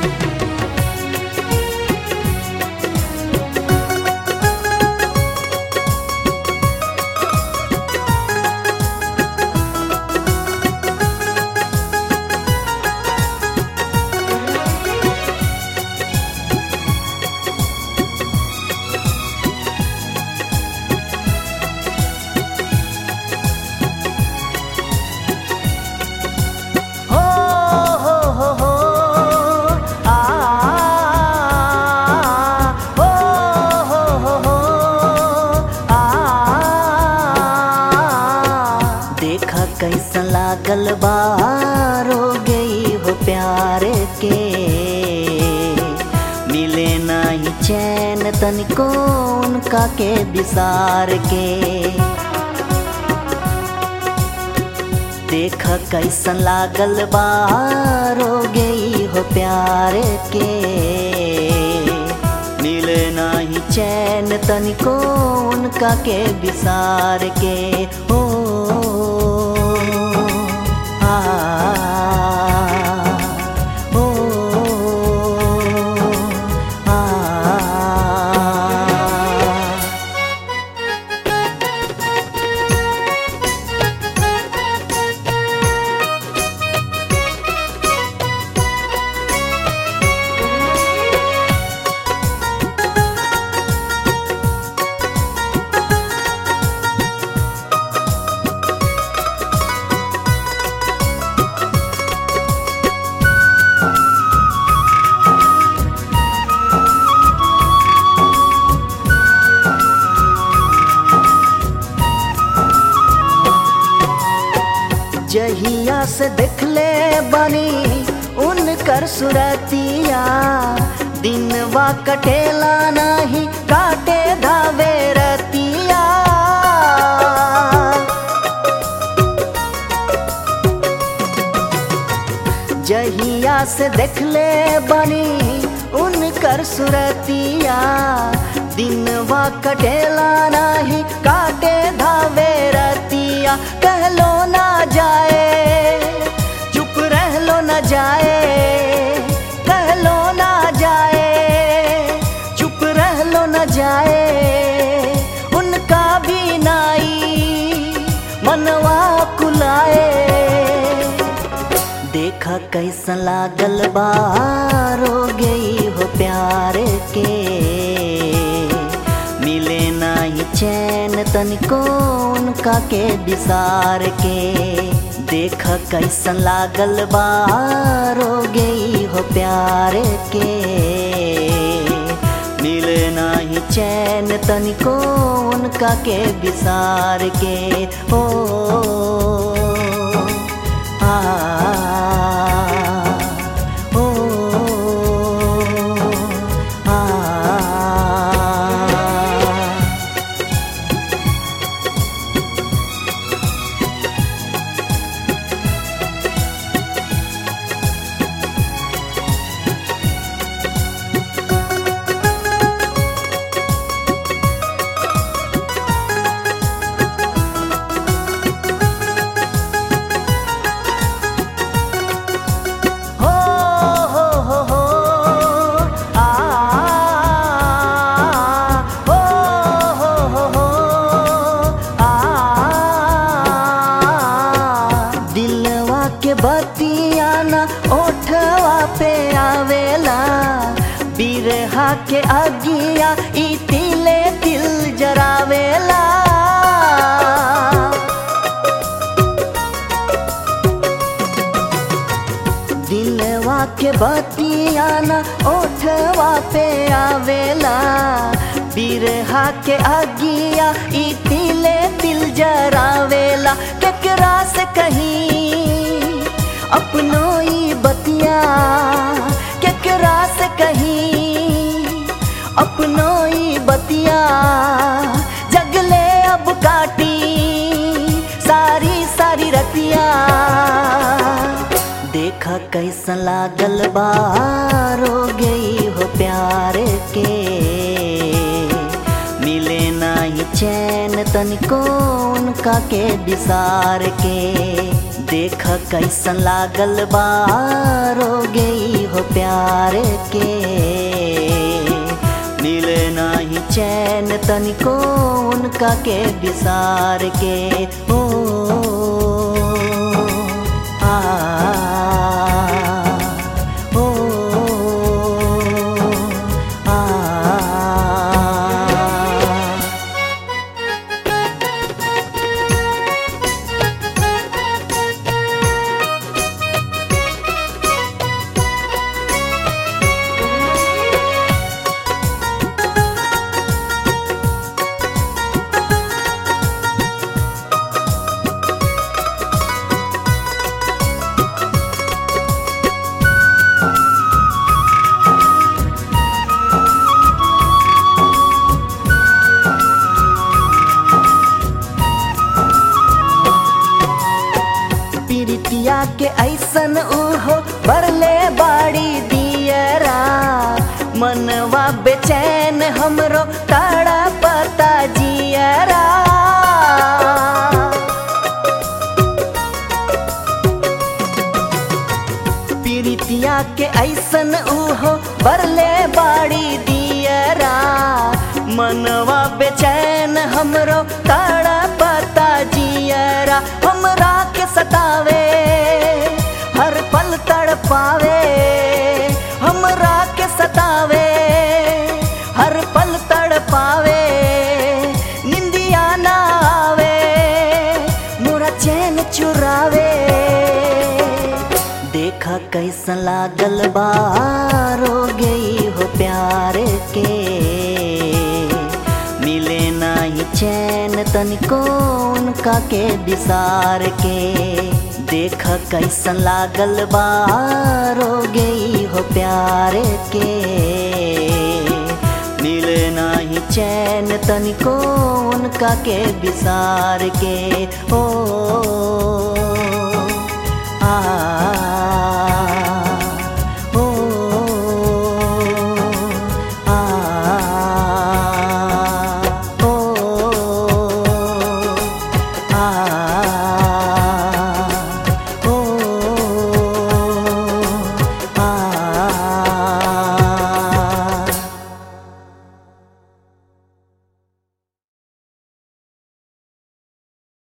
हो हो हो हो आ हो हो हो हो आ देखा कैसा लागल बारो गई हो प्यार के मिले नहीं चैन तनिको उनका के विसार के देख कैसन लागल बारो गई हो प्यार के मिले नहीं चैन तनिको उनका के विसार के हो आ ओ आ जहिया से देखले बनी उनकर सुरतिया दिनवा कटेला नहीं काटे धावे रतिया जहिया से देखले बनी उनकर सुरतिया दिनवा कटेला नहीं काटे धावे रतिया कहलो ना जाए चुप रहलो ना जाए कहलो ना जाए चुप रहलो ना जाए उनका भी नाई मनवा कुलाए देखा कैसा लागल बारो गई हो प्यार के मिले नहीं चैन तनिको उनका के विसार के देखा कैसा लागल बारो गई हो प्यार के मिले नहीं चैन तनिको उनका के विसार के ओ आ ओ आ हो हो हो हो आ हो हो हो हो आ दिलवा के बतिया ना ओठवा पे आवेला बिरहा के अगिया ई तिले दिल जरावेला दिलवा के बतिया ना ओठवा पे आवेला बिरहा के अगिया ई तिले दिल जरावेला केकरा से कहीं अपनो ई बतिया केकरा से कहीं अपनो ई बतिया जगले अब काटी सारी सारी रतिया देखा कैसा लागल बारो गई हो प्यार के मिले नहीं चैन तनिको उनका के विसार के देख कैसन लागल बारो गई हो प्यार के मिले नाही चैन तनिको उनका के विसार के ओ आ ओ आ पीरितिया के ऐसन उहो बरले बाड़ी दियरा मनवा बेचैन हमरो ताड़ा पता जियरा पीरितिया के ऐसन उहो बरले बाड़ी दियरा मनवा बेचैन हमरो ताड़ा पता जियरा हमरा के सतावे हर पल तड़ पावे हमरा के सतावे हर पल तड़ पावे निंदिया ना आवे मोरा चैन चुरावे देखा कैसा लागल बारो गई हो प्यार के मिले नाही चैन तनिको उनका के विसार के देखा कैसा लागल बारो गई हो प्यार के मिले नाही चैन तनिको उनका के विसार के ओ आ